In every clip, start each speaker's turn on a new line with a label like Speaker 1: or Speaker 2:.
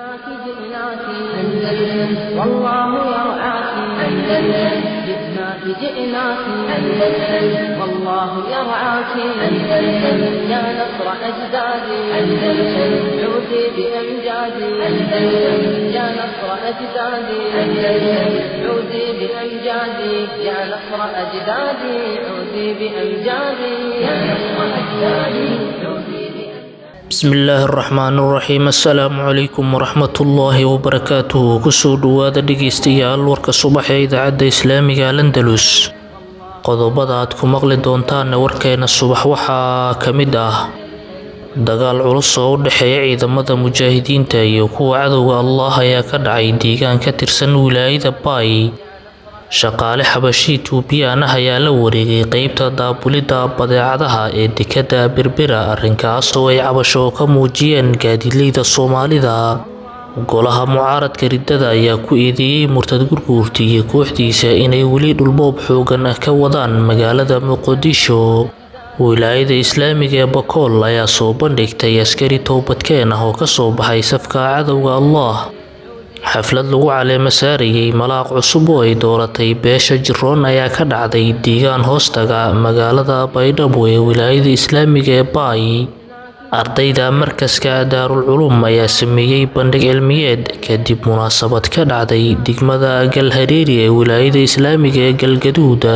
Speaker 1: جئناك جئناك أندلس والله يرعاك أندلس جئناك جئناك أندلس والله يرعاك أندلس يا نصر أجدادي أندلس عودي بأمجادي أندلس يا نصر أجدادي أندلس عودي بأمجادي يا نصر أجدادي عودي بأمجادي يا نصر أجدادي عودي بأمجادي
Speaker 2: bismillaahi araxmaan iraxiim assalaamu calaykum waraxmatullaahi wabarakaatuhu kusoo dhowaada dhegeystayaal warka subax ee idaacadda islaamiga landalus qodobada aad ku maqli doontaanna warkeena subax waxaa ka mid ah dagaal culus oo u dhexeeya ciidamada mujaahidiinta iyo kuwa cadowga allah ayaa ka dhacay deegaan ka tirsan wilaayada baay shaqaale xabashi tuubiyaan ah ayaa la wareegay qeybta daabulidda badeecadaha ee dekadda berbera arrinkaas oo ay cabasho ka muujiyeen gaadiidleyda soomaalida golaha mucaaradka riddada ayaa ku eedeeyey murtad gurguurta iyo kooxdiisa inay weli dhulboob xoogan ka wadaan magaalada muqdisho wilaayada islaamiga ee bakool ayaa soo bandhigtay askari toobadkeen ah oo kasoo baxay safka cadowga allah xaflad lagu caleemo saarayay malaaq cusub oo ay dooratay beesha jiroon ayaa ka dhacday deegaan hoostaga magaalada baydhabo ee wilaayada islaamiga ee baay ardayda markaska daarul culum ayaa sameeyey bandhig cilmiyeed kadib munaasabad ka dhacday degmada galhareeri ee wilaayada islaamiga ee galgaduud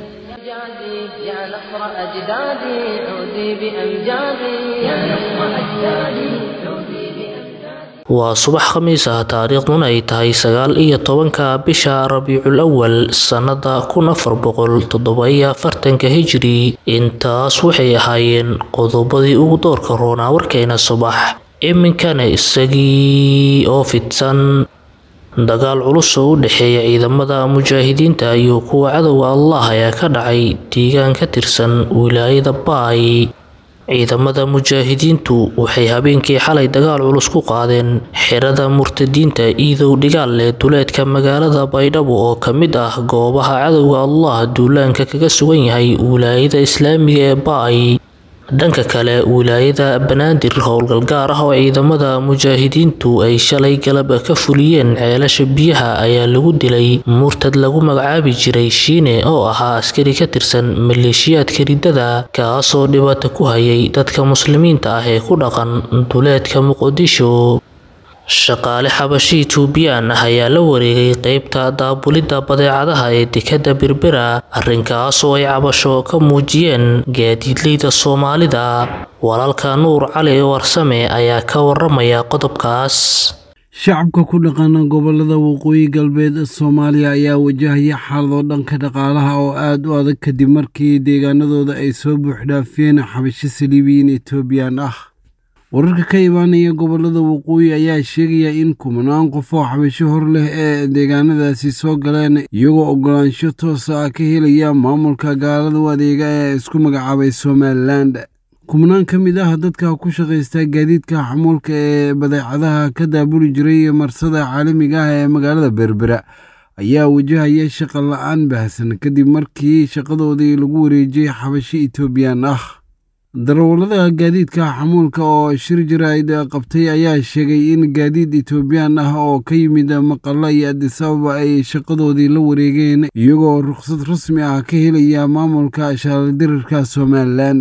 Speaker 1: أجدادي يا نصر أجدادي عودي بأمجادي يا نصر أجدادي عودي بأمجادي
Speaker 2: waa subax khamiis ah taariikhduna ay tahay sagaal iyo tobanka bisha rabiicul awal sannada kun afar boqol toddoba-iyo afartanka hijri intaas waxay ahaayeen qodobadii ugu doorka roonaa warkeena subax iminkana isagii oo fidsan dagaal culus oo u dhexeeya ciidamada mujaahidiinta iyo kuwa cadowga allah ayaa ka dhacay deegaan ka tirsan wilaayada baay ciidamada mujaahidiintu waxay habeenkii xalay dagaal culus ku qaadeen xerada murtadiinta iidow dhigaal ee duleedka magaalada baydhabo oo ka mid ah goobaha cadowga allah duulaanka kaga sugan yahay wilaayada islaamiga ee baay dhanka kale wilaayada banaadir howlgal gaar ah oo ciidamada mujaahidiintu ay shalay galab ka fuliyeen ceelasha biyaha ayaa lagu dilay murtad lagu magacaabi jiray shiine oo ahaa askari ka tirsan maleeshiyaadka riddada kaasoo dhibaato ku hayay dadka muslimiinta ah ee ku dhaqan duleedka muqdisho shaqaale xabashi tuubiyaan ah ayaa la wareegay qeybta daabulidda badeecadaha ee dekadda berbera arrinkaas oo ay cabasho ka muujiyeen gaadiidleyda soomaalida walaalka nuur cali warsame ayaa ka waramaya qodobkaas
Speaker 3: shacabka ku dhaqana gobolada waqooyi galbeed soomaaliya ayaa wajahaya xaalado dhanka dhaqaalaha oo aad u adag kadib markii deegaanadooda ay soo buuxdhaafiyeen xabasho saliibiyiin etoobiyan ah wararka ka imaanaya gobolada waqooyi ayaa sheegaya in kumanaan qof oo xabasho hor leh ee deegaanadaasi soo galeen iyagoo oggolaansho toosa ah ka helaya maamulka gaalada u adeega ee isku magacaabay somalilan kumanaan ka mid ah dadka ku shaqaysta gaadiidka xamuulka ee badeecadaha ka daabuli jiray marsada caalamiga ah ee magaalada berbera ayaa wajahaya shaqa la-aan baahsan kadib markii shaqadoodii lagu wareejiyey xabasho etoobiyan ah darawallada gaadiidka xamuulka oo shir jaraa'id qabtay ayaa sheegay in gaadiid etoobiyaan ah oo ka yimid maqalla iyo adisababa ay shaqadoodii la wareegeen iyagoo rukhsad rasmi ah ka helaya maamulka shaaldiriirka somalilan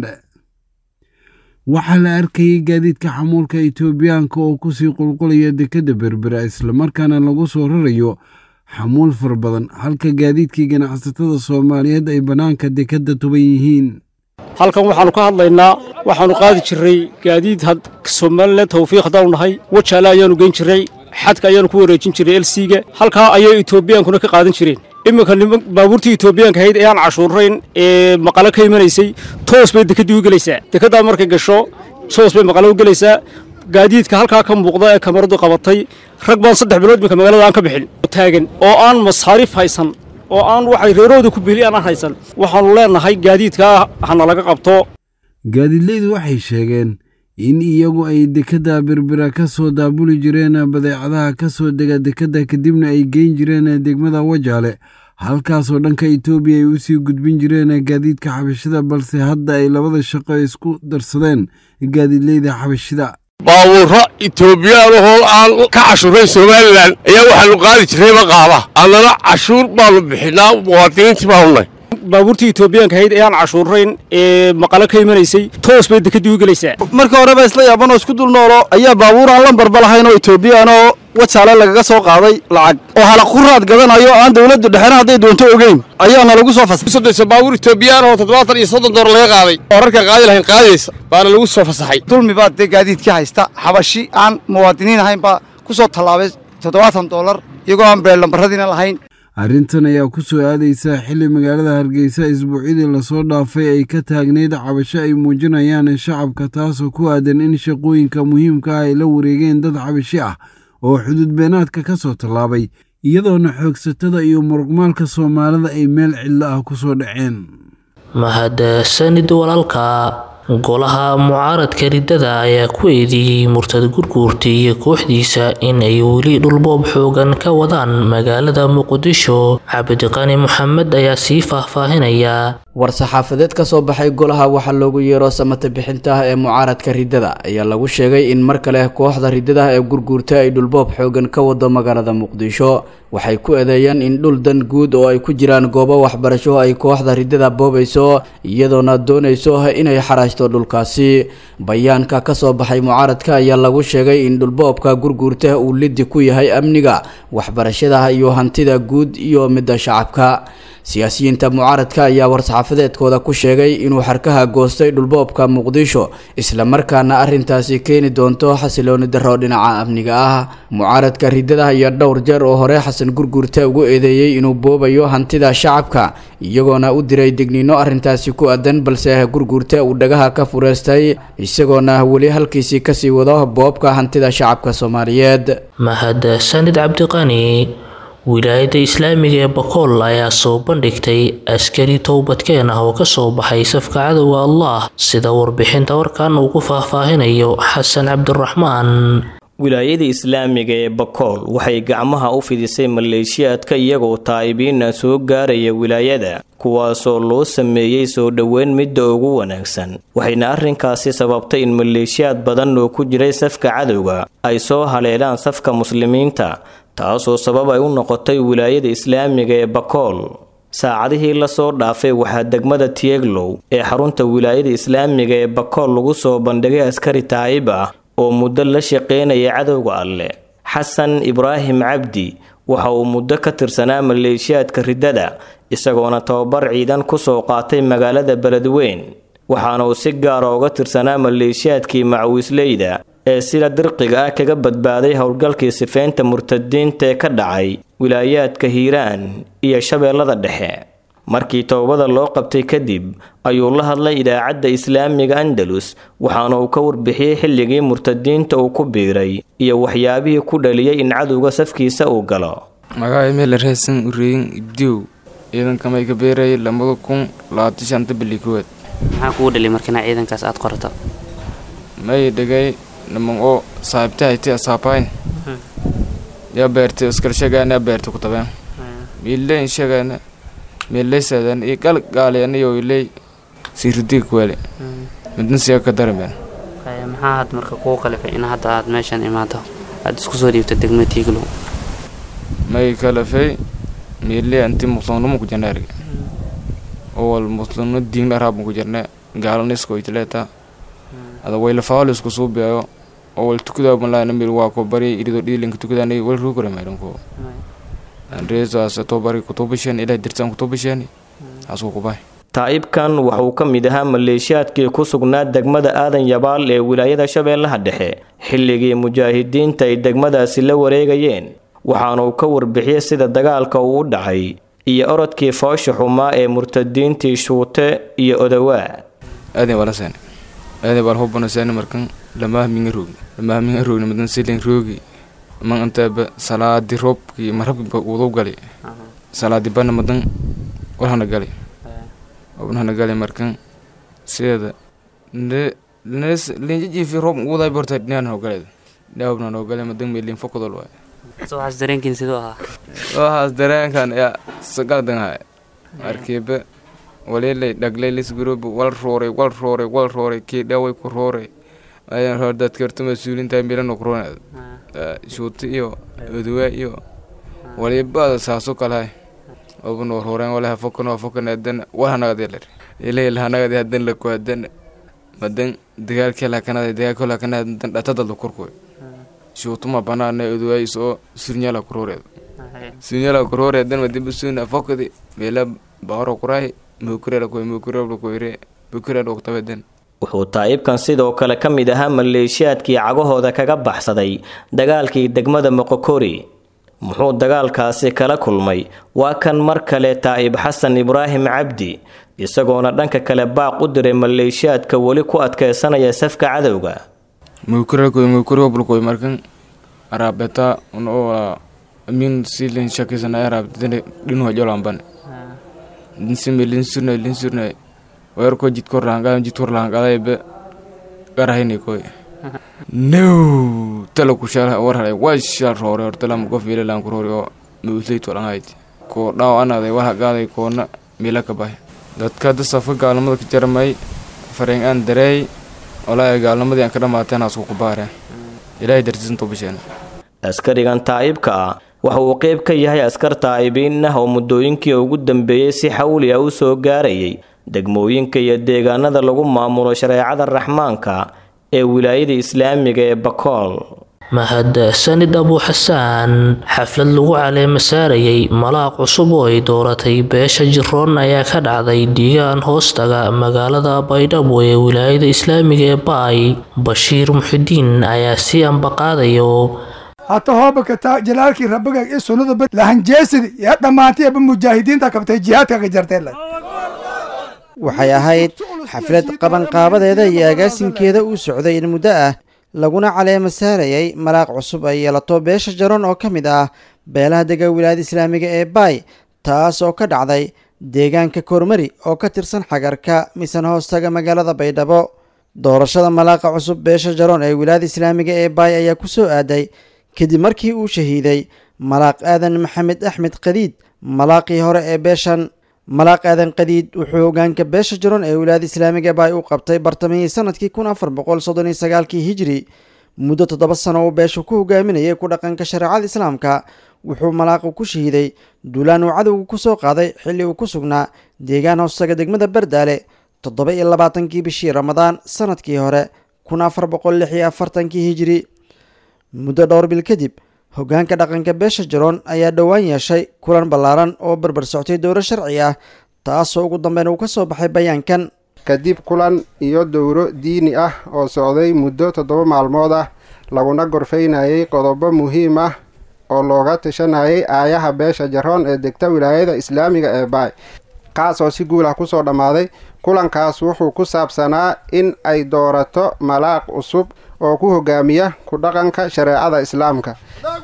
Speaker 3: waxaa la arkayay gaadiidka xamuulka etoobiyaanka oo kusii qulqulaya dekedda berbera islamarkaana lagu soo rarayo xamuul fara badan halka gaadiidkii ganacsatada soomaaliyeed ay bannaanka dekedda tuban yihiin
Speaker 4: halkan waxaannu ka hadlaynaa waxaannu qaadi jirray gaadiid somalilan tawfiiq haddaanu nahay wajaale ayaannu geyn jirray xadka ayaannu ku wareejin jirray elsiga halkaa ayay etoobiyankuna ka qaadan jireen iminka baabuurtii etoobiyaanka ahayd ee aan cashuurayn ee maqalo ka imanaysay toos bay dekeddii u gelaysaa dekeddaa markay gasho toos bay maqalo u gelaysaa gaadiidka halkaa ka muuqda ee kamaradu qabatay rag baan saddex bilood iminka magaalada aan ka bixin taagan oo aan masaariif haysan oo aan waxay reerooda ku beli aanaan haysan waxaannu leennahay gaadiidkaa hana laga qabto
Speaker 3: gaadiidleydu waxay sheegeen in iyagu ay dekedda berbera ka soo daabuli jireen badeecadaha ka soo dega dekedda kadibna ay geyn jireen degmada wajaale halkaasoo dhanka etoobiya ay usii gudbin jireen gaadiidka xabashida balse hadda ay labada shaqo isku darsadeen gaadiidleyda xabashida
Speaker 5: baabuurro etoobiyaan aan ka cashuurayn somalilan ayaa waxaanu qaadi jirnay maqaaba annana cashuur baanu bixinaa muwaadiniintii baanu nahy
Speaker 4: baabuurtii etoobiyaanka ahayd ee aan cashuurayn ee maqalo ka imanaysay toos bay dekedii u gelaysaa
Speaker 6: markii horeba isla yaabanoo isku dul noolo ayaa baabuur aan lambarba lahayn oo etoobiyaan oo wajaale lagaga soo qaaday lacag oo halaq ku raad gadanayo aan dawladdu dhexena hadday doonto ogeyn ayaana lagu soo fasaxay
Speaker 5: sodonsa baabuur etoobiyaan oo toddobaatan iyo soddon door laga qaaday oo rarka qaadi lahayn qaadaysa baana lagu soo fasaxay
Speaker 6: dulmi baa dee gaadiidkii haysta xabashi aan muwaadiniin ahayn baa ku soo tallaabay toddobaatan dollar iyagoo aan beel lambarradiina lahayn
Speaker 3: arrintan ayaa ku soo aadaysa xilli magaalada hargeysa isbuucyadii lasoo dhaafay ay ka taagneyd cabasho ay muujinayaan shacabka taasoo ku aadan in shaqooyinka muhiimka ah ay la wareegeen dad cabashi ah oo xuduud beenaadka ka soo tallaabay iyadoona xoogsatada iyo muruqmaalka soomaalida ay meel cidlo ah ku soo dhaceen
Speaker 2: mahadsanid walaalka golaha mucaaradka riddada ayaa ku eedeeyey murtad gurguurta iyo kooxdiisa in ay weli dhulboob xoogan ka wadaan magaalada muqdisho cabdiqani maxamed ayaa sii faahfaahinaya
Speaker 7: war-saxaafadeed ka soo baxay golaha waxaa loogu yeero samata bixinta ah ee mucaaradka riddada ayaa lagu sheegay in mar kale kooxda riddada ee gurguurta ay dhulboob xoogan ka wado magaalada muqdisho waxay ku eedeeyeen in dhul dan guud oo ay ku jiraan goobo waxbarasho ay kooxda riddada boobayso iyadoona doonayso inay xaraashto dhulkaasi bayaanka ka soo baxay mucaaradka ayaa lagu sheegay in dhulboobka gurguurta uu lidi ku yahay amniga waxbarashada iyo hantida guud iyo midda shacabka siyaasiyiinta mucaaradka ayaa war-saxaafadeedkooda ku sheegay inuu xarkaha goostay dhulboobka muqdisho islamarkaana arrintaasi keeni doonto xasilooni darro dhinaca amniga ah mucaaradka riddada ayaa dhowr jeer oo hore xasan gurguurta ugu eedeeyey inuu boobayo hantida shacabka iyagoona u diray digniino arrintaasi ku aadan balse gurguurta uu dhagaha ka fureystay isagoona weli halkiisii kasii wado boobka hantida shacabka soomaaliyeed
Speaker 2: mahadsanid cabdiqani wilaayadda islaamiga ee bakool ayaa soo bandhigtay askari towbadkeen ah oo ka soo baxay safka cadowga allah sida warbixinta warkan uu ku faahfaahinayo xasan cabdiraxmaan
Speaker 8: wilaayada islaamiga ee bakool waxay gacmaha u fidisay maleeshiyaadka iyagoo taa'ibiina soo gaaraya wilaayada kuwaasoo loo sameeyey soo dhoweyn midda ugu wanaagsan waxayna arrinkaasi sababtay in maleeshiyaad badan oo ku jiray safka cadowga ay soo haleelaan safka muslimiinta taasoo sabab ay u noqotay wilaayada islaamiga ee bakool saacadihii lasoo dhaafay waxaa degmada tieglow ee xarunta wilaayada islaamiga ee bakool lagu soo bandhigay askari taa'ib ah oo muddo la shaqeynaya cadowga alleh xasan ibraahim cabdi waxa uu muddo ka tirsanaa maleeshiyaadka riddada isagoona tababar ciidan ku soo qaatay magaalada beledweyn waxaana uu si gaara uga tirsanaa maleeshiyaadkii macawiisleyda ee sida dirqiga ah kaga badbaaday howlgalkii sifeynta murtadiinta ee ka dhacay wilaayaadka hiiraan iyo shabeellada dhexe markii towbada loo qabtay kadib ayuu la hadlay idaacadda islaamiga andalus waxaana uu ka warbixiyey xilligii murtadiinta uu ku biiray iyo waxyaabihii ku dhaliyay in cadowga safkiisa uu galo
Speaker 9: magaca meel reesan ureyin ibdiw ciidankamay ka beerayay lamada kun labaatan shanta bili kowaad
Speaker 10: maxaa kugu dhaliy markina ciidankaas aad qorato
Speaker 9: may dhagay naman oo saaxiibtahayti asaabayn yaa beertay iskalshagaana beertay ku tabeen miileyn shagaana miileysadan iyo gal gaaleanayo iley siiridiga kuwale midna siya ka darameen
Speaker 10: maxaa had marka kuu qalifay in hadda aad meeshan imaado aad isku soo dhiibto degmada tiiglow
Speaker 9: may kalafay miile anti muslimnimo ku jirna erga owal muslimno diin araab ku jirna gaalanisko itleeta ada waylafaal isku suubiyayo owal tukudaa malaana mil waa ko bari irido dhiilinka tukadaanay wal ruugara meelanko andreesaas tobari kutubasheen ilaa dirtaan kutubasheen asuu kubay
Speaker 8: taa'ibkan waxauu ka mid ahaa maleeshiyaadkii ku sugnaa degmada aadan yabaal ee wilaayada shabeellaha dhexe xilligii mujaahidiinta ay degmadaasi la wareegayeen waxaana uu ka warbixiyey sida dagaalka uu u dhacay iyo orodkii foosha xumaa ee murtadiintii shuute iyo odawaa
Speaker 9: aadan balaseen aadan bal hubbanaseen markan lamaahminga roogni lamaahminga roogni madan silen roogi man antaaba salaadi roobkii marabki wadu gali salaadi bana madan walhana gali obnahana gali markan sideeda linjajiifi roob uguday borta dhinaan hoo galeed dhaawabna noo gale madan meelin fokodol waay
Speaker 10: waxaas dareenkiin siduu ahaa
Speaker 9: waxaas dareenkan yaa sagaldanhay markiiba walilay dhaglay lisgurobi wal rooray wal rooray wal rooray kii dhaway ku rooray ayaan hor dadka horta mas-uuliinta milano kuroneed shuuti iyo oduwa iyo waliba saaso kalahay oban warhoreen walaha fokan waa fokan adan walhanagadi ler ilay lahanagadi hadan lako hadan madan dagaalkii lakanada dagaalkii lakanada dan dhatadalda korkoy shuutuma banaana oduwa isoo surnyala kuroreed surnyala kuroreedan madiba sun afokadi meela bahoro kuray mukurela koy mukurela koyre mukurela oktabadan
Speaker 8: wuxuu taa'ibkan sidoo kale ka mid ahaa maleeshiyaadkii cagahooda kaga baxsaday dagaalkii degmada moqokori muxuu dagaalkaasi kala kulmay waa kan mar kale taa'ib xasan ibraahim cabdi isagoona dhanka kale baaq u diray maleeshiyaadka weli ku adkeysanaya safka cadowga
Speaker 9: mukurelkoy mukurobulkoy markan araabeta unoo min silin shakisana araabtene dhinuha jolamban linsime linsurnay linsurnay weerko jidkor lahanqadan jidkor lahanqadaybe garahini koy no tala kushala warhalay washal roore hortalama qof ilalan kurori oo mausleyt walanhayti koo dhaaw anaday walhaqaaday koona mila ka bahay dadka hadda safka gaalnimada ka jarmay fareen aan dareey walaahi gaalnimadii aan ka dhamaateen asku kubaareen ilaahay dartiisanto bisheen
Speaker 8: askarigan taa'ibka ah waxa uu qayb ka yahay askar taa'ibiin ah oo muddooyinkii ugu dambeeyey si xawli ah u soo gaarayay degmooyinka iyo deegaanada lagu maamulo shareecada raxmaanka ee wilaayada islaamiga ee bakool
Speaker 2: mahadsanid abu xasaan xaflad lagu caleema saarayay malaaq cusub oo ay dooratay beesha jiroon ayaa ka dhacday deegaan hoostaga magaalada baydhabo ee wilaayada islaamiga ee baay bashiir muxidiin ayaa si ambaqaadayo
Speaker 11: hata hoobakata jalaalkii rabbiga iyo sunnada lahanjeesidi yaa dhammaantay aba mujaahidiinta kabtay jihaadka ka jarteen
Speaker 12: waxay ahayd xaflad qabanqaabadeeda iyo agaasinkeeda uu socday in muddo ah laguna caleema saarayay malaaq cusub ay yeelato beesha jaroon oo ka mid ah beelaha dega wilaayada islaamiga ee baay taas oo ka dhacday deegaanka kormari oo ka tirsan xagarka misan hoostaga magaalada baydhabo doorashada malaaqa cusub beesha jaroon ee wilaayada islaamiga ee baay ayaa ku soo aaday kadib markii uu shahiiday malaaq aadan maxamed axmed qadiid malaaqii hore ee beeshan malaaq aadan qadiid wuxuu hogaanka beesha jaroon ee wilaayada islaamiga baay u qabtay bartamihii sanadkii kun afar boqol soddon iyo sagaalkii hijri muddo toddoba sano uu beeshu ku hogaaminayay ku dhaqanka shareecada islaamka wuxuu malaaqu ku shahiiday duulaan uu cadowga ku soo qaaday xilli uu ku sugnaa deegaan hoostaga degmada bardaale toddoba iyo labaatankii bishii ramadaan sanadkii hore kun afar boqol lix iyo afartankii hijri muddo dhowr bil kadib hogaanka dhaqanka beesha jaroon ayaa dhowaan yeeshay kulan ballaaran oo barbar soctay dowro sharci ah taasoo ugu dambeyn uu ka soo baxay bayaankan
Speaker 13: kadib kulan iyo dowro diini ah oo socday muddo toddoba maalmood ah laguna gorfaynayay qodobo muhiim ah oo looga tashanayay aayaha beesha jaroon ee degta wilaayada islaamiga ee baay kaasoo si guul ah kusoo dhammaaday kulankaas wuxuu ku saabsanaa in ay doorato malaaq cusub oo ku hogaamiya ku dhaqanka shareecada islaamka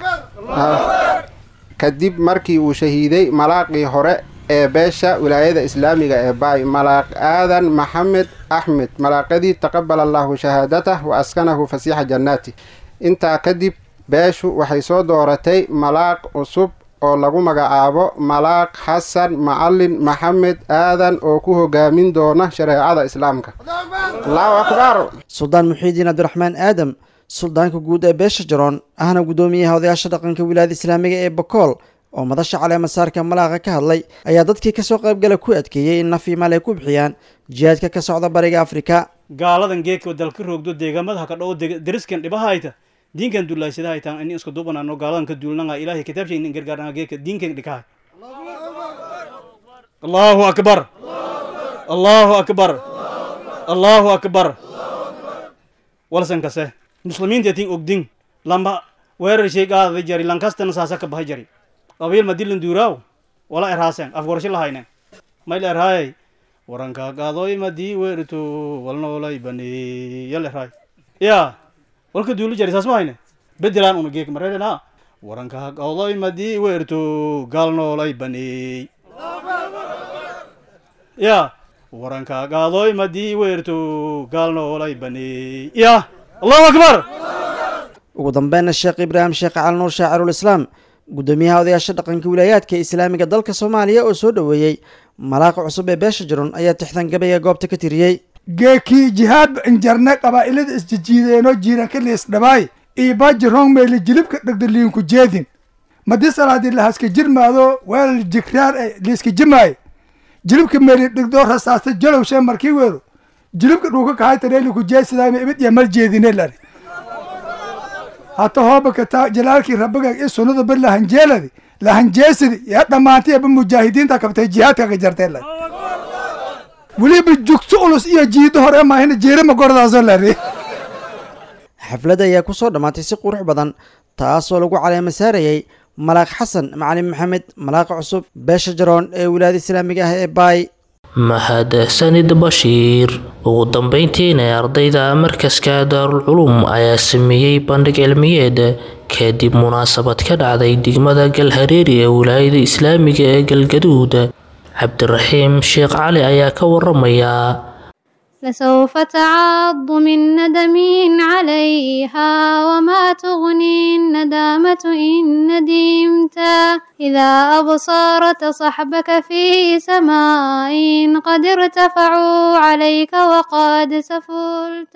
Speaker 13: kadib markii uu shahiiday malaaqii hore ee beesha wilaayada islaamiga ee baay malaaq aadan maxamed axmed malaaqadii taqabala allaahu shahaadatah wa askanahu fasiixa jannaati intaa kadib beeshu waxay soo dooratay malaaq cusub oo lagu magacaabo malaaq xasan macalin maxamed aadan oo ku hogaamin doona shareecada islaamka allahu akbar
Speaker 12: suldaan muxiidiin cabdiraxmaan aadam suldaanka guud ee beesha jaroon ahna guddoomiyaha odayaasha dhaqanka wilaayada islaamiga ee bakool oo madasha caleemasaarka malaaqa ka hadlay ayaa dadkii kasoo qaybgala ku adkeeyey in naf imaal ay ku bixiyaan jihaadka ka socda bariga afrika
Speaker 14: gaaladan geedka dalka roogdo deegaamada haka dhow deriskan dhibahayta diinkan dullaysadahay in isku dubanano gaaladan ka duulnanga ilahay kitaabsha in gargaarnanga geedka diinkan dhikahay allahu akbar allahu akbar allahu akbar walsan kase muslimiinta tin ogdin lamba weerar shay qaadada jari lankastana saasa ka bahay jari qabiil madilan duuraaw wala erhaasen afgorasho lahaynen mayl erhaayay waranka qaadoy madii weerito walnoolay baneey yal erhaay ya walka duulu jari saas ma hayne bedelaan una geek mareerena waranka qaadoy madii weerito gaalnoolay baneey ya waranka qaadoy madii weerito gaalnoolay baneey ya allahu akbar
Speaker 12: ugu dambeynna sheekh ibraahim sheekh cali nuur shaacirul islaam guddoomiyaha odayaasha dhaqanka wilaayaadka islaamiga dalka soomaaliya oo soo dhoweeyey malaaqa cusub ee beesha jaron ayaa tixdan gabayga goobta ka tiriyey
Speaker 11: geekii jihaadba injarne qabaa'ilada isjijiideenoo jiiranka liisdhabaay iibaaji rong meeli jilibka dhegda liinku jeedin madi salaadii lahaska jirmaado weel jigraar e liiska jimaay jilibka meeli dhigdoo rasaasta jalowshee markii weero jilibka dhuuka kahay tareeliku jeesidaayma ibid iyo mal jeedine lari hata hoobaka taa jalaalkii rabbiga i sunnada bar lahanjeeladi lahanjeesidi yaa dhammaantay aba mujaahidiinta kabtay jihaadkaga jartee lari weliba jugto ulus iyo jiido hore maahina jeerama gordaasoo lari
Speaker 12: xafladda ayaa ku soo dhammaatay si qurux badan taasoo lagu caleema saarayay malaaq xasan macalin maxamed malaaqa cusub beesha jaroon ee wilaayada islaamiga ah ee baay
Speaker 2: mahadsanid bashiir ugu dambeyntiina ardayda markaska daarul culum ayaa sameeyey bandhig cilmiyeed kadib munaasabad ka dhacday degmada galhareeri ee wilaayada islaamiga ee galgaduud cabdiraxiim sheekh cali ayaa ka waramaya
Speaker 15: لسوف تعض من ندم عليها وما تغني الندامة إن ندمت إذا أبصرت صحبك في سماء قد ارتفعوا عليك وقد سفلت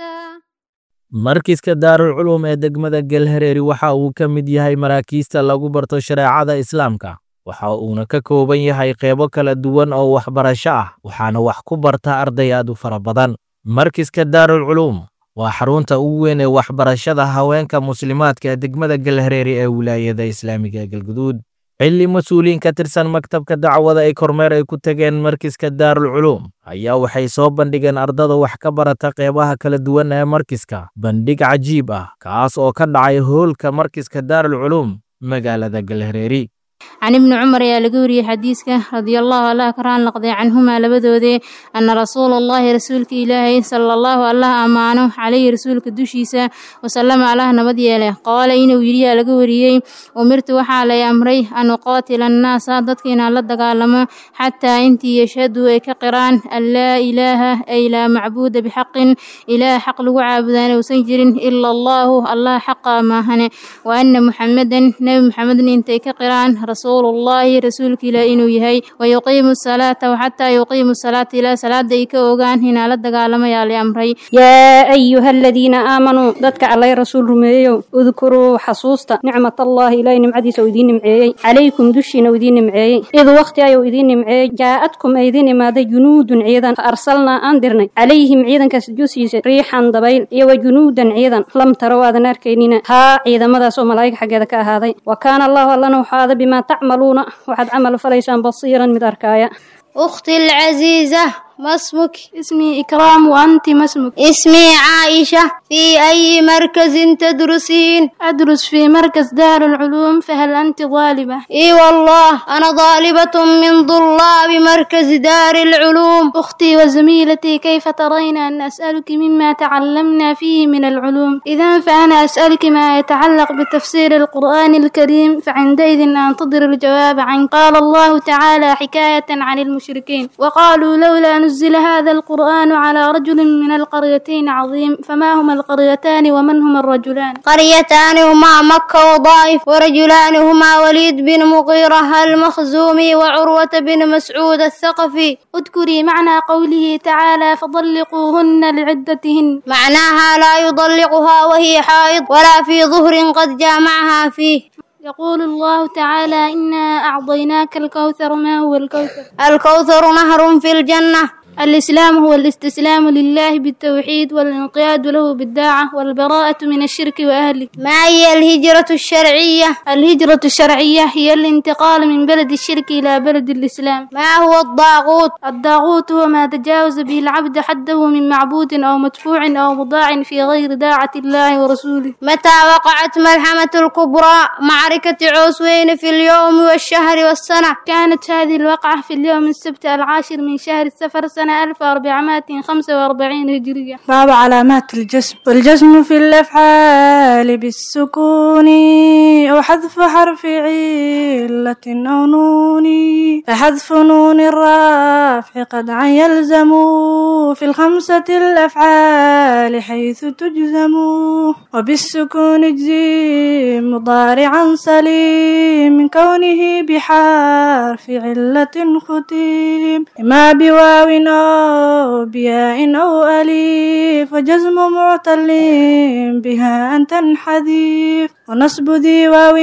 Speaker 16: markiska daarul culum ee degmada galhareeri waxa uu ka mid yahay maraakiista lagu barto shareecada islaamka waxa uuna ka kooban yahay qeybo kala duwan oo waxbarasho ah waxaana wax ku barta arday aad u fara badan markiska daarul culuum waa xarunta ugu weyn ee waxbarashada haweenka muslimaadka ee degmada galhareeri ee wilaayada islaamiga ee galguduud xilli mas-uuliyiin ka tirsan maktabka dacwada ay kormeer ay ku tageen markiska daarul culuum ayaa waxay soo bandhigeen ardada wax ka barata qeybaha kala duwan ee markiska bandhig cajiib ah kaas oo ka dhacay hoolka markiska daarul culuum magaalada galhareeri
Speaker 15: can ibni cumar ayaa laga wariyey xadiiska radiallahu allah ka raan laqday canhumaa labadoodee anna rasuula allahi rasuulka ilaahay sala allahu allah ammaano calayhi rasuulka dushiisa wasalama allah nabad yeele qaala inuu yidhiyaa laga wariyey umirtu waxaa lay amray an uqaatila annaasa dadka inaan la dagaalamo xataa intii yashhaduu ay ka qiraan an laa ilaaha ay laa macbuuda bixaqin ilaah xaq lagu caabudaan uusan jirin ila allahu allah xaqa maahane wa anna muxamedan nebi muxamedna intay ka qiraan rasuul ullaahi rasuulka ilaah inuu yahay wayuqiimu salaata waxataa yuqiimu salaata ilaa salaada ay ka ogaan inaa la dagaalamayaa la amray
Speaker 17: yaa ayuha aladiina aamanuu dadka allay rasuul rumeeyow udkuruu xasuusta nicmat allaahi ilaahay nimcadiisa uu idiin nimceeyey calaykum dushiina uu idiin nimceeyey id wakhti ayuu idiin nimceeyey jaa'adkum ay idiin imaaday junuudun ciidan fa arsalnaa aan dirnay calayhim ciidankaas dushiisa riixan dabayl iyo wa junuudan ciidan lam tarow aadan arkaynina haa ciidamadaas oo malaa'ig xaggeeda ka ahaaday wa kaana allahu allana waxaada bimaa tacmaluuna waxaad camal falaysaan basiiran mid arkaaya
Speaker 15: أختي العزيزة
Speaker 18: ما اسمك اسمي إكرام وأنت ما اسمك
Speaker 15: اسمي عائشة في أي مركز تدرسين
Speaker 18: أدرس في مركز دار العلوم فهل أنت طالبة
Speaker 15: إي والله أنا طالبة من طلاب مركز دار العلوم
Speaker 18: أختي وزميلتي كيف ترين أن أسألك مما تعلمنا فيه من العلوم إذا فأنا أسألك ما يتعلق بتفسير القرآن الكريم فعندئذ أنتظر الجواب عنك قال الله تعالى حكاية عن المشركين وقالوا لولا نزل هذا القرآن على رجل من القريتين عظيم فما هما القريتان ومن هما الرجلان
Speaker 15: قريتان هما مكة وضائف ورجلان هما وليد بن مغيرة المخزومي وعروة بن مسعود الثقفي
Speaker 18: اذكري معنى قوله تعالى فطلقوهن لعدتهن
Speaker 15: معناها لا يطلقها وهي حائض ولا في ظهر قد جامعها فيه
Speaker 18: يقول الله تعالى إنا أعطيناك الكوثر ما هو الكوثر
Speaker 15: الكوثر نهر في الجنة
Speaker 18: الإسلام هو الاستسلام لله بالتوحيد والانقياد له بالداعة والبراءة من الشرك وأهله
Speaker 15: ما هي الهجرة الشرعية؟
Speaker 18: الهجرة الشرعية هي الانتقال من بلد الشرك إلى بلد الإسلام
Speaker 15: ما هو الضاغوت؟
Speaker 18: الضاغوت هو ما تجاوز به العبد حده من معبود أو مدفوع أو مضاع في غير داعة الله ورسوله
Speaker 15: متى وقعت ملحمة الكبرى معركة عوسوين في اليوم والشهر والسنة؟
Speaker 18: كانت هذه الوقعة في اليوم السبت العاشر من شهر السفر سنة 1445 هجرية
Speaker 19: باب علامات الجسم والجسم في الأفعال بالسكون أو حذف حرف علة أو نون فحذف نون الرافع قد عن يلزم في الخمسة الأفعال حيث تجزم وبالسكون اجزي مضارعا سليم من كونه بحرف علة ختيم ما بواو أو بياء أو أليف وجزم معتل بها أن تنحذف ونصب ذي واو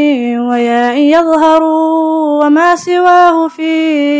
Speaker 19: وياء يظهر وما سواه في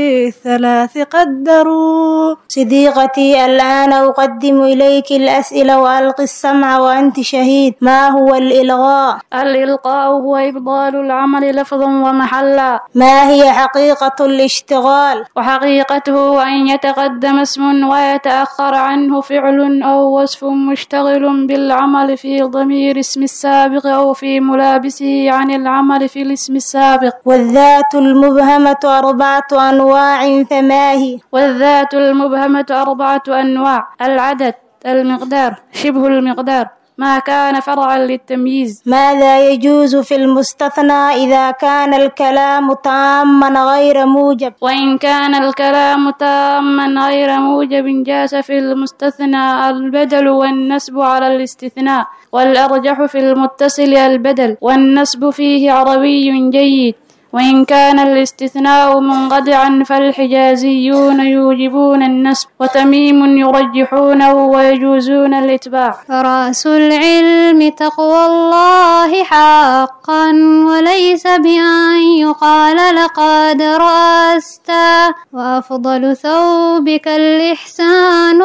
Speaker 19: الثلاث قدروا
Speaker 18: صديقتي الآن أقدم إليك الأسئلة وألقي السمع وأنت شهيد ما هو الإلغاء؟
Speaker 20: الإلقاء هو إبطال العمل لفظا ومحلا
Speaker 18: ما هي حقيقة الاشتغال؟
Speaker 20: وحقيقته أن يتقدم اسم ويتأخر عنه فعل أو وصف مشتغل بالعمل في ضمير اسم السابق أو في ملابسه عن العمل في الاسم السابق
Speaker 18: والذات المبهمة أربعة أنواع فما هي؟
Speaker 20: والذات المبهمة أربعة أنواع العدد المقدار شبه المقدار ما كان فرعا للتمييز
Speaker 18: ماذا يجوز في المستثنى إذا كان الكلام تاما غير موجب
Speaker 20: وإن كان الكلام تاما غير موجب جاز في المستثنى البدل والنسب على الاستثناء والأرجح في المتصل البدل والنسب فيه عربي جيد وإن كان الاستثناء منقطعا فالحجازيون يوجبون النسب وتميم يرجحونه ويجوزون الإتباع
Speaker 21: رأس العلم تقوى الله حقا وليس بأن يقال لقد رأست وأفضل ثوبك الإحسان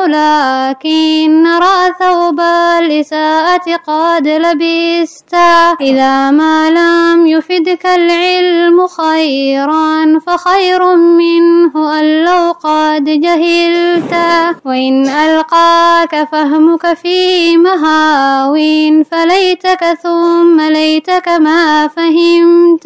Speaker 21: لكن نرى ثوب الإساءة قد لبست إذا ما لم يفدك العلم خيرا فخير منه أن لو قد جهلت وإن ألقاك فهمك في مهاو فليتك ثم ليتك ما فهمت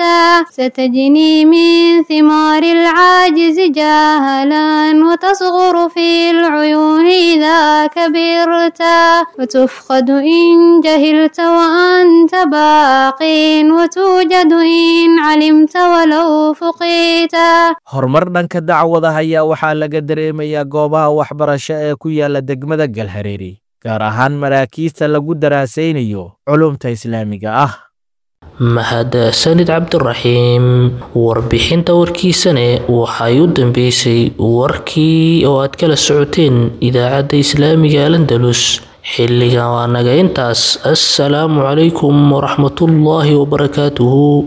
Speaker 21: ستجني من ثمار العاجز جاهلا وتصغر في العيون إذا كبرت وتفقد إن جهلت وأنت باق وتوجد إن علمت walow fuqiita
Speaker 16: horumar dhanka dacwadaha ayaa waxaa laga dareemayaa goobaha waxbarasho ee ku yaala degmada galhareeri gaar ahaan maraakiista lagu daraasaynayo culumta islaamiga ah
Speaker 2: mahadsanid cabdiraxiim warbixinta warkiisane waxay u dambeysay warkii oo aad kala socoteen idaacadda islaamiga alandalus xilligan waa naga intaas assalaamu calaykum waraxmatullaahi wabarakaatuhu